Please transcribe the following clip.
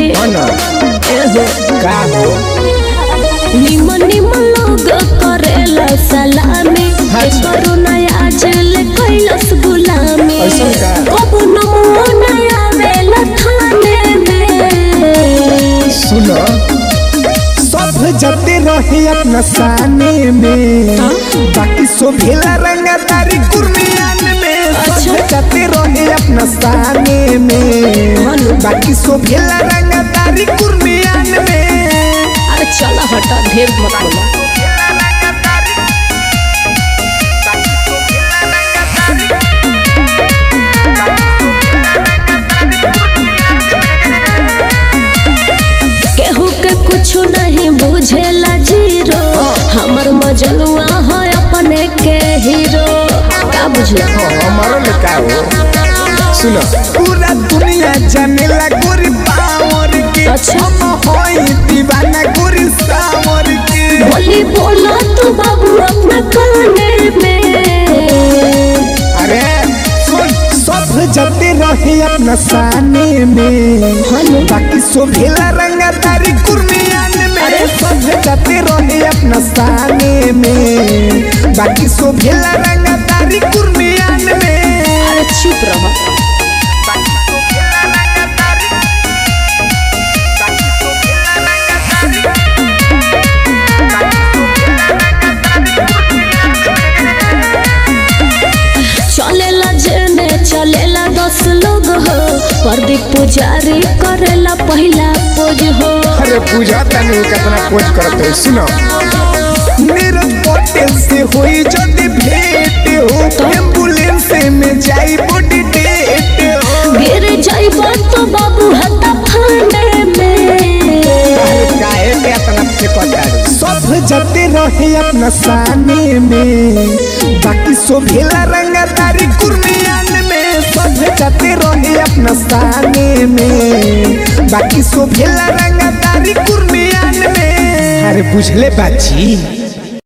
ना एहो का हो निमन निमन लोग करेला सलामी अच्छा। करो नया जल कैलस गुलामी ऐसन का? कबू नमो नया वेला थाने में सुनो सब जते रहे अपना साने में हाँ? बाकी सो भेला रंगदारी कुर्मियान में सब अच्छा। जते रहे अपना साने में हाँ नु। बाकी सो भेला रंगदारी कुर्मियान में अरे चला हटा ढेर मत बोला केहू के कुछ नहीं बुझेला जीरो हमर मजनुआ है अपने के हीरो का बुझला हमारो लिखा हो सुनो पूरा दुनिया जानेला गोरी पावर के अच्छा। हम होई दीवाना गोरी सावर के बोली बोला तू बाबू अपना काने में अरे सुन सब जते रहे अपना साने में हनु बाकी सो भेला रंगदारी कुर्मियान में अरे। सब जते रहे अपना साने में बाकी सो भेला रंगदारी कुर्मियान में अरे चुप रह चलेला जेने चलेला दस लोग हो प्रदीप पुजारी करेला पहला पोज हो अरे पूजा तनी कितना खोज करत है सुनो मेरा पटेल से हुई जदी भेंट हो एम्बुलेंस में जाई बॉडी डेट हो गिर जाइबा तो बाबू हता फांडे में काहे पे अपना फेंकता सब जते रहे अपना साने में बाकी सो भेला रंगदारी कुर्मियान में सब जते रहे अपना साने में बाकी सो भेला रंगदारी कुर्मियान में अरे बुझले बाची